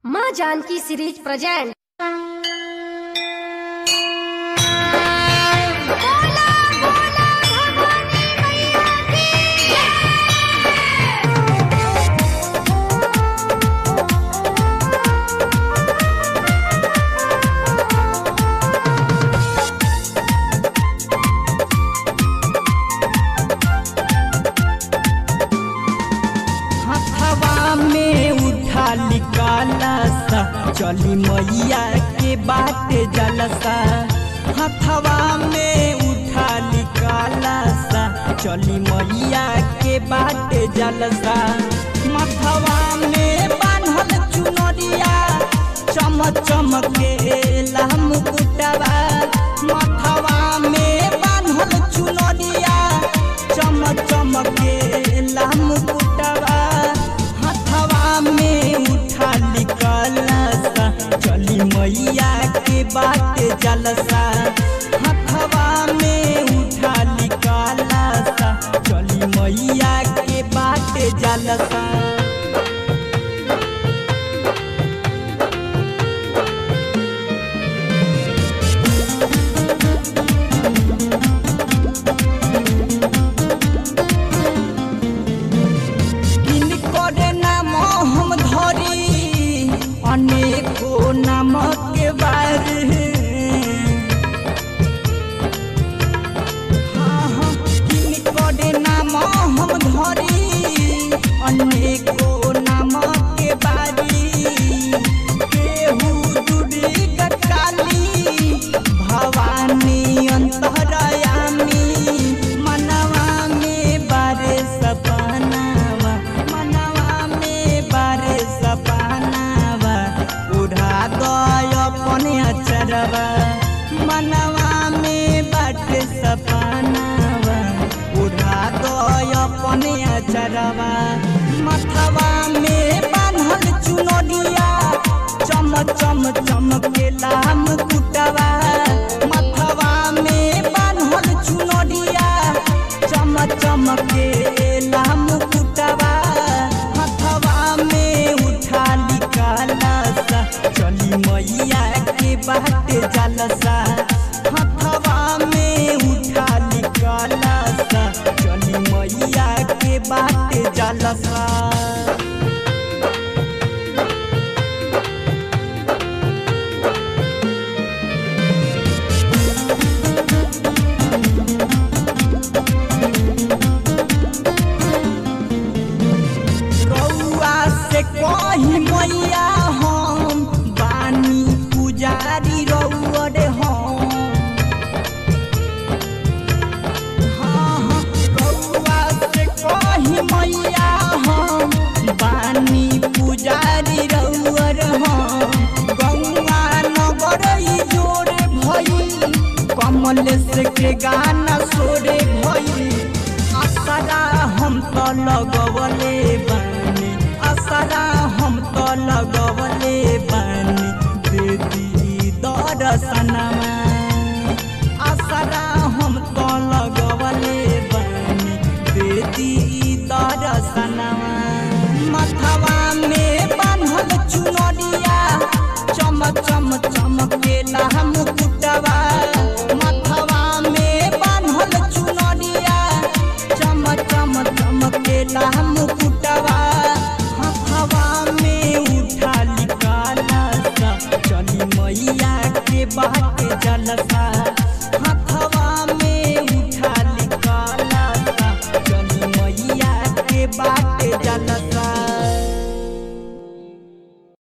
माँ Janaki series present हथवा में उठा निकाला सा चली मैया के बात जलसा हथवा में उठा निकाला सा चली मैया के बात जलसा मथवा में बांधल चुनरिया चम चमके मुकुटवा मथवा में बांधल चुनरिया चम चमके मुकुटवा हथवा में उठा निकाला सा चली मैया के बात जलसा हथवा में उठा निकाला सा चली मैया के बात जलसा किनकर नाम हम धरी अनेको नामक बार हाँ, हाँ, किनकर नाम हम धरी अनेको नामक बारी केहू दुर्गा काली भवानी अंतरयामी मनवा में बारे सपनावा मनवा में बारे सपनावा उड़ा गय अपने अचरवा मनवा में बाटे सपनावा उड़ा गय अपने अचरवा मथवा में बांधल चुनरिया चम चम चमकेला मुकुटवा मथवा में बांधल चुनरिया चम चमकेला मुकुटवा हथवा में उठा निकाला सा चली मैया के बाट जलसा हथवा में उठा निकाला सा चली मैया के बाट जलसा रउआ से कही मैया हम बानी पुजारी रउआ रे हम हाँ, हाँ, रउआ से कही मैया हम बानी पुजारी रउआ रे हम गौआ नगर ई जोरे भई कमल से के गाना सोरे भई असरा हम तो लगवले बानी असरा हम तो लगवले बानी देदी दर्शनमा असरा हम तो लगवले बानी देदी दर्शनमा मथवा में बांधल चुनरिया चम चम चमकेला मुकुटवा मथवा में बांधल चुनरिया चम चम चमकेला मुकुटवा हथवा में उठा निकाला सा चली मैया के बाट जलसा हथवा में उठा निकाला सा चली मैया के बाट जलसा